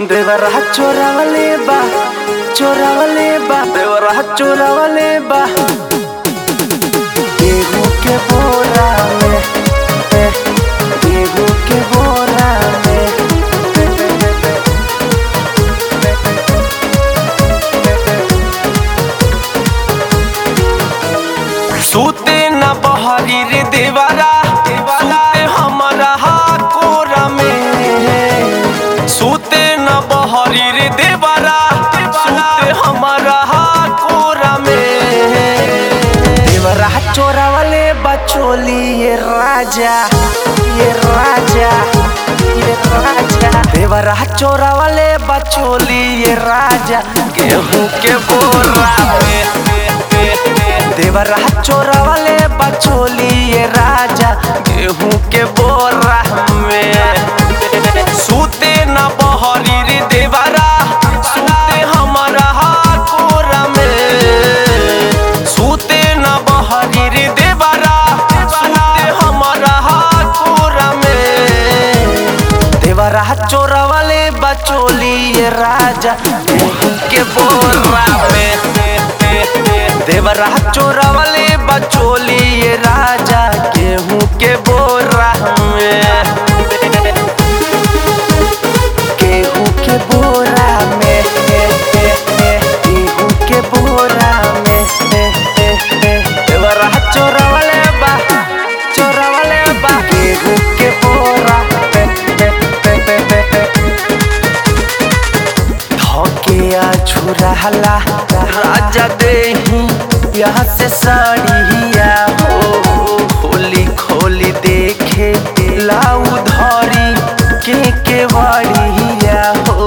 देवरा चोरावले बा चोरावले बा देवरा चोरावले बा गेहूं के बोरा में ए, गेहूं के बोरा में सूते न बहरी रे देवरा सूते हमारा कोरा में सूते न बहरी रे देवरा सूते हमारा कोरा में देवरा चोरावले बचोली ये राजा ये राजा ये राजा देवरा चोरावले बचोली ये राजा गेहूं के बोरा में देवरा चोरावले बचोली ये राजा गेहूं के बोरा में सूते न बहरी रे देवरा सूते हमारा कोरा में सूते न बहरी रे देवरा सूते हमारा कोरा में देवरा चोरावले बचोली ये राजा गेहूं के बोरा में देवरा चोरावले बचोली ये राजा गेहूं के बोरा में गेहूं के बोरा में गेहूं के बोरा में देवरा चोरावले बा चोरावले बा गेहूं के बोरा धोके छुराला राजा देही यहाँ से साड़िया हो खोली खोली देखे लाऊ धरी के के वाड़िया हो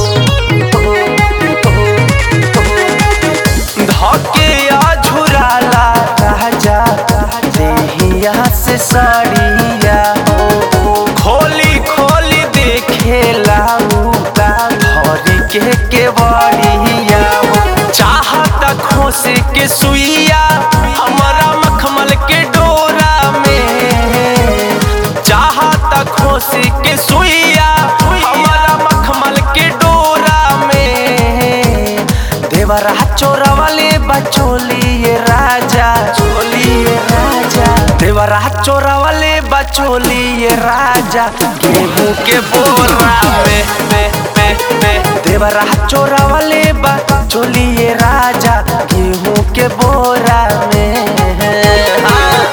धोके झुराला राजा देही यहाँ से साड़िया हो खोली खोली देखे लाऊ धरी के के वाड़िया हो चाहत खोस के सुइया हमारा मखमल के डोरा में चाहत खोस के सुइया हमारा मखमल के डोरा में देवरा चोरावले बचोली ये राजा चोली ये राजा देवरा चोरावले बचोली ये राजा गेहूं के बोरा में में में में देवरा चोरावले बचोली ये राजा गेहूं के बोरा में हाँ।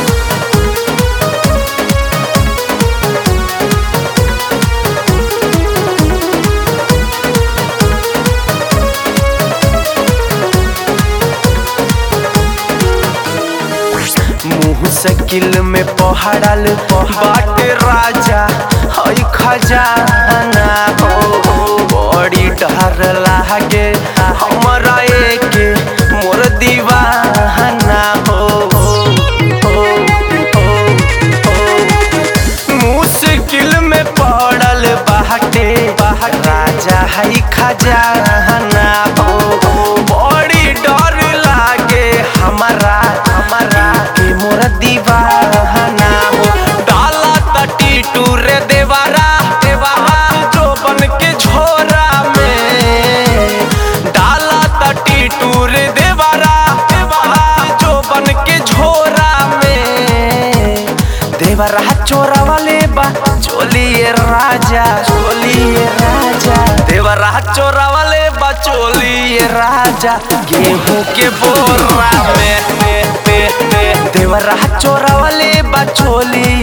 मुंह से किल में पहाड़ल बाट राजा हई खजाना हो बड़ी डर लागे हमरा एके मोर दीवाना हो मुश्किल में पड़ल बाटे राजा हई खजाना हो बड़ी डर लागे हमारा हमारा के मोर दीवाना हो डाला तटी टूरे देवारा देवारा जो बन के झोरा में डाला तटी टूरे देवारा देवारा जो बन के झोरा में देवरा चोरा वाले बा चोलिए राजा चोलिए राजा देवरा चोरा वाले बा चोलिए राजा गेहूं के बोरा में देवरा चोरा वाले बा चोलिए